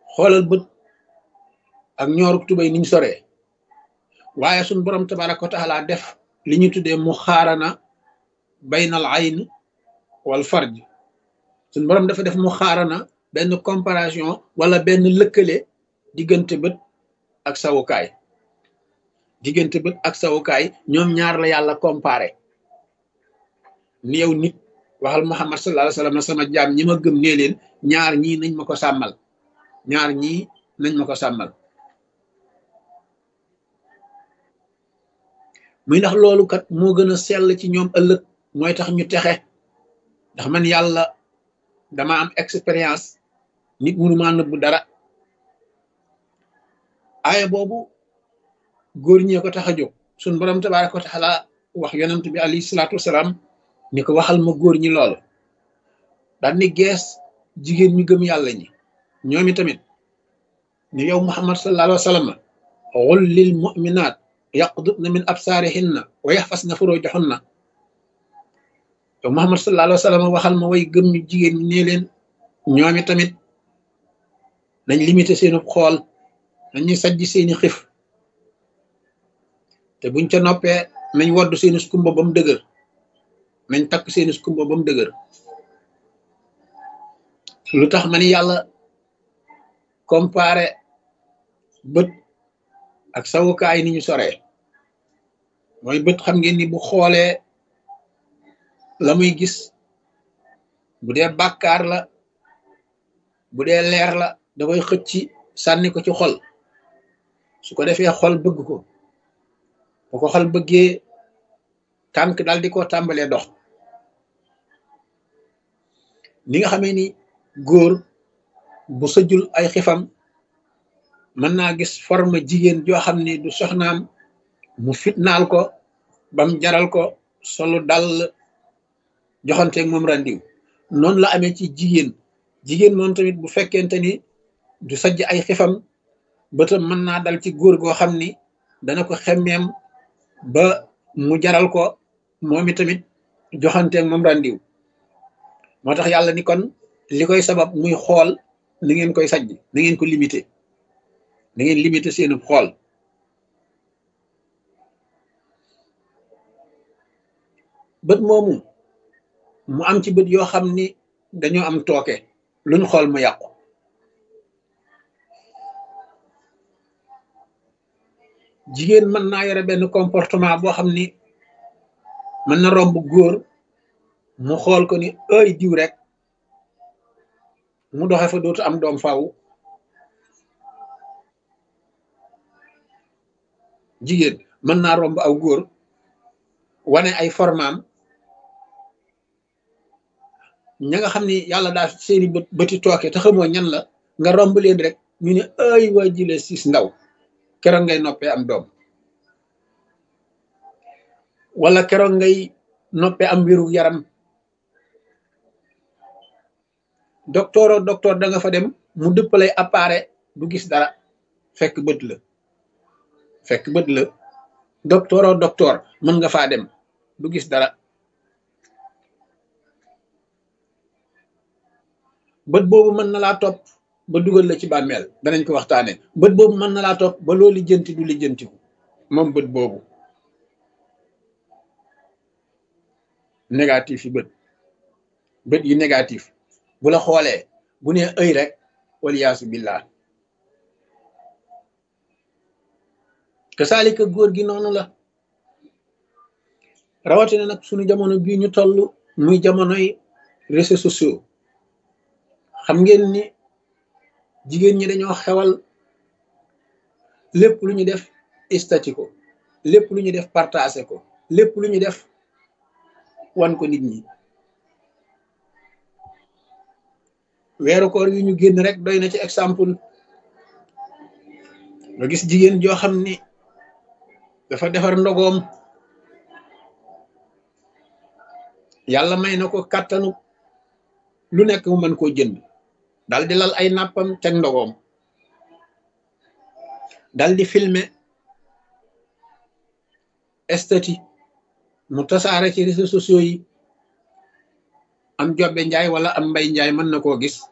xoolal bët ak ñooruk tubay niñ soree waaye suñ borom tabaraka wa taala def li ñu tuddee mu xaarana baynal ayn wal farj suñ borom dafa def mu xaarana benn comparaison wala benn lëkkale diggante bët ak sawukaay diggante bët ak sawukaay ñoom ñaar la yàlla comparé ni yow nit waxal muhammad sallallahu alayhi wasallam sama jaam ñi ma gëm nee leen ñaar ñii nañ ma ko sàmmal ñaar ñii nañ ma ko sàmmal muy ndax loolu kat moo gën a sell ci ñoom ëllëg mooy tax ñu texe ndax man yàlla dama am expérience nit mënu maa nëbbu dara aaya boobu góor ñee ko tax a jóg suñ borom tabaraka wa taala wax yonent bi alayhi salaatu wasalaam ni ko waxal ma góor ñi loolu daal ni gees jigéen ñu gëm yàlla ñi ñoomi tamit ni yow muhammad sallallahu alayhi wa sallam xul lil muminat yaqdudna min absaarihinna wa yaxfasna furujahunna yow muhammad sallallahu alayhi wa sallam waxal ma way gëm ñu jigéen ñi nee leen ñoomi tamit nañ limité seenu xool nañuy sajj seeni xif te buñ ca noppee nañ wodd seeni skumba ba mu dëgër nañ takk seeni skumba ba mu dëgër lu tax ma ni yàlla comparé bët ak sawukaay ni ñu soree mooy bët xam ngeen ni bu xoolee la muy gis bu dee bàkkaar la bu dee leer la da koy xëcc sànni ko ci xol su ko defee xol bëgg ko bu ko xol bëggee tànk daal di ko tàmbalee dox ni nga xamee ni góor bu sëjul ay xifam mën naa gis forme jigéen joo xam ni du soxnaam mu fitnaal ko bam jaral ko solu dal joxanteeg moom randiw noonu la amee ci jigéen jigéen moom tamit bu fekkente ni du sajj ay xifam bëtam mën naa dal ci góor goo xam ni dana ko xemmeem ba mu jaral ko moom i tamit joxanteeg moom randiw moo tax yàlla ni kon li koy sabab muy xool na ngeen koy sajj na ngeen ko limité na ngeen limité seenu xool bët moomu mu am ci bët yoo xam ni dañoo am tooke luñ xool mu yàqu jigéen mën naa yore benn comportement boo xam ni mën na romb góor mu xool ko ni ay diw rek mu doxe fa dootu am doom faaw jigéen mën naa romb aw góor wane ay formaam ña nga xam ni yàlla daa seeni bët bëti tooke te xamoo ñan la nga romb leen rek ñu ne ay waa jile siis ndaw keroog ngay noppee am doom wala keroog ngay noppee am wéru yaram docteur o docteur da nga fa dem mu dëppalay appareil du gis dara fekk bët la fekk bët la docteur o docteur mën nga faa dem du gis dara bët boobu mën na laa topp ba dugal la ci bàmmeel danañ ko waxtaane bët boobu mën na laa topp ba loo lijjanti du lijjantiku moom bët boobu négatif yi bët bët yi négatif bu la xoolee bu nee ëy rek waliyaasu billah kasaalika góor gi noonu la rawatina nag sunu jamono bii ñu toll muy jamonoy réseaux sociaux xam ngeen ni jigéen ñi dañoo xewal lépp lu ñu def stati ko lépp lu ñu def partagé ko lépp lu ñu def wan ko nit ñi weeru koor yu ñu génn rek doy na ci exemple nga gis jigéen joo xam ni dafa defar ndogoom yàlla may na ko kàttanu lu nekk mu mën koo jënd dal di lal ay nàppam teg ndogoom dal di filmer estati mu tasaare ci réseaux sociaux yi am jobbe njaay wala am mbay njaay mën na koo gis